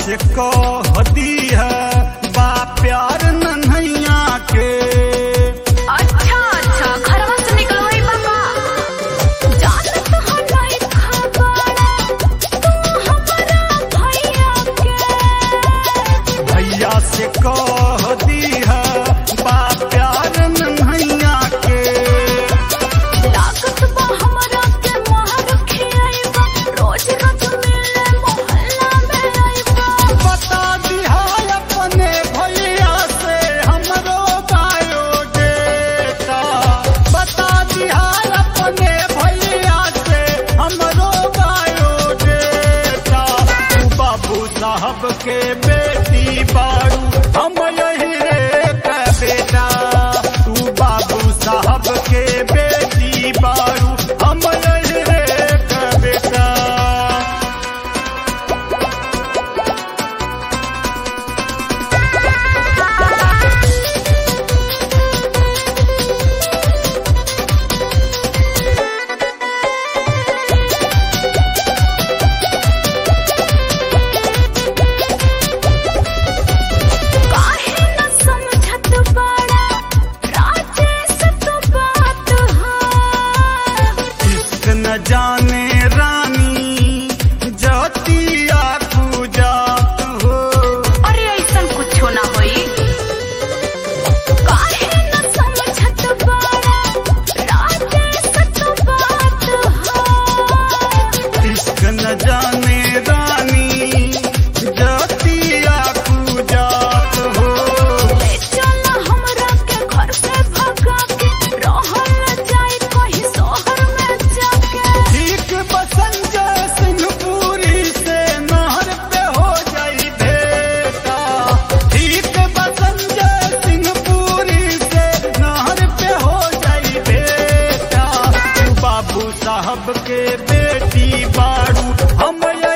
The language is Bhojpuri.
से कह दी है बा प्यार नन्हैया के अच्छा अच्छा घरवा से निकलवाई बाबा जानत हो नहीं खबर तू हमारा भैया के भैया से कह दी है बा प्यार नन्हैया के लागत बा हमरा के मोहर खियाइबा रोज रोज मिले मोहल्ला में आइबा बता दिहा अपने भैया से हमरो बायोडेटा बता दिहा अपने भैया से हमरो बायोडेटा तू बाबू साहब के बेटी बारू हम यही रे का बेटा तू बाबू साहब के बेटी बारू हम यही रे का बेटा काहे न समझत बाड़ा राजेश तो बात है इश्क न जाने रानी जातिया पूजात हो अरे ऐसन कुछो ना होई काहे न समझत बाड़ा राजेश तो बात है इश्क न जाने रानी जातिया पूजात हो ले चला हमरा के घर से भगा के रहल जाई कहीं शहर में जाके ठीक बसंजय सिंहपुरी से नहर पे हो जाई बेटा ठीक बसंजय सिंहपुरी से नहर पे हो जाई बेटा तू बाबू साहब के बेटी बारू हम